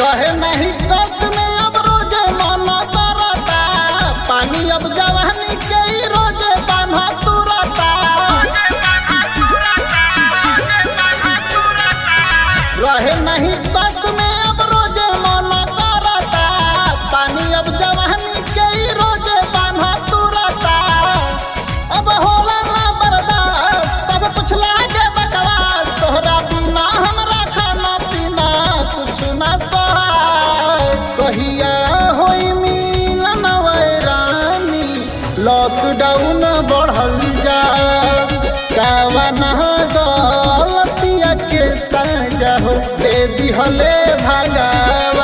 रहे नहीं कस में अब रोजे मन करता पानी अब जवानी के ही रोजे बान्हा तुरता रहे नहीं बस में अब रोजे मन करता पानी अब जवानी के ही रोजे बान्हा तुरता अब होला ना बर्दाश्त सब कुछ लागे बकवास तोहरा बिना हमरा खाना पीना कुछ ना सहाय कहिया होई मिलन वैरानी लॉकडाउन बढ़ल जा कावना गलतिया के सजा हो दे दिहले भगवान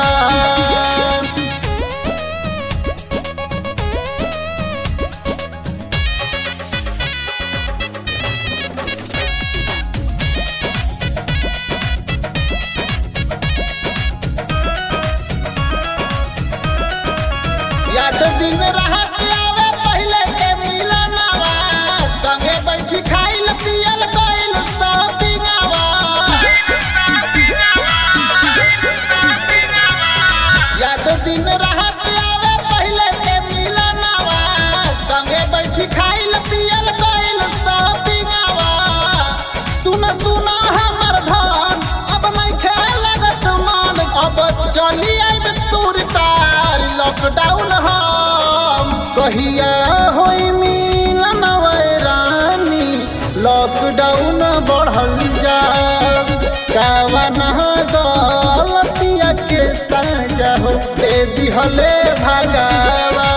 याद दिन रहत आवे पहले के मिलनवा संगे बैठी खाइल पियल गइल शॉपिंगवा याद दिन रहत आवे पहले के मिलनवा संगे बैठी खाइल पियल गइल शॉपिंगवा सुन सुन हमर धन अब नहीं खेलगत मन अब चली आइब तूर तार लॉकडाउन हम कहिया होई मिलन वैरानी लॉकडाउन बढ़ल जा कावना गलतिया के सजा हो दे दिहले भगवान